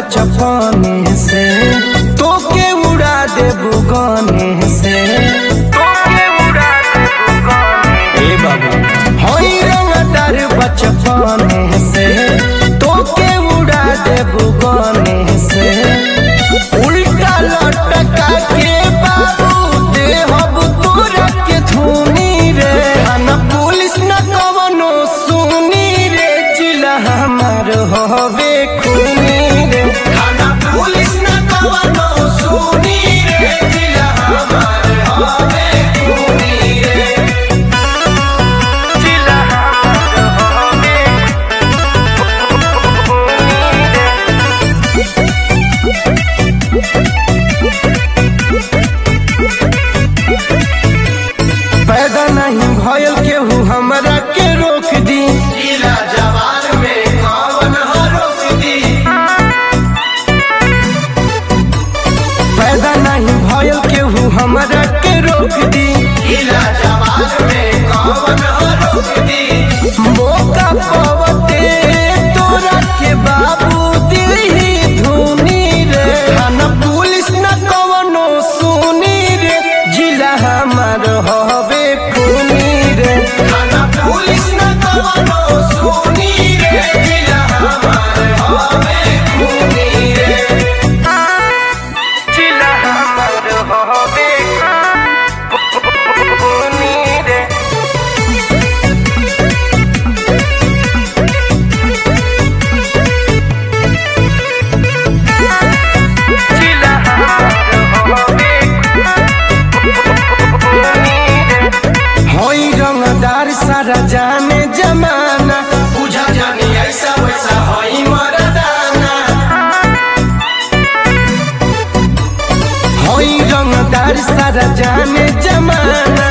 बचपने से तोके उड़ा देबू गाने से तोके उड़ा देबू गाने ए बाबू होई रंगदार बचपने से तोके उड़ा देबू गाने से उल्टा लटका के बाबू देहब तोरा के धुनी रे थाना पुलिस न कवनो सुनी रे जिला हमार हवे खूनी रे थाना पुलिस न कवनो सुनी रे जिला हमार हवे खूनी रे जिला हमार हवे खूनी रे पैदा नहीं भयल केहू हमरा के रोक दी जिला जवान में कौन हो रोक दी पैदा नहीं भयल केहू हमरा के रोक दी जिला जवान में कौन हो रोक दी मौका पवते तोरा के बाबू दिही धुनी रे थाना पुलिस न कवनो सुनी रे जिला हमार हवे खूनी रे थाना पुलिस न कवनो सुनी रे जिला हमार हवे खूनी रे जिला हमार हवे खूनी रे जिला हवे होई रंगदार सारा जाने जमाना बुझा जानी ऐसा वैसा होई मरदाना होई रंगदार सारा जाने जमाना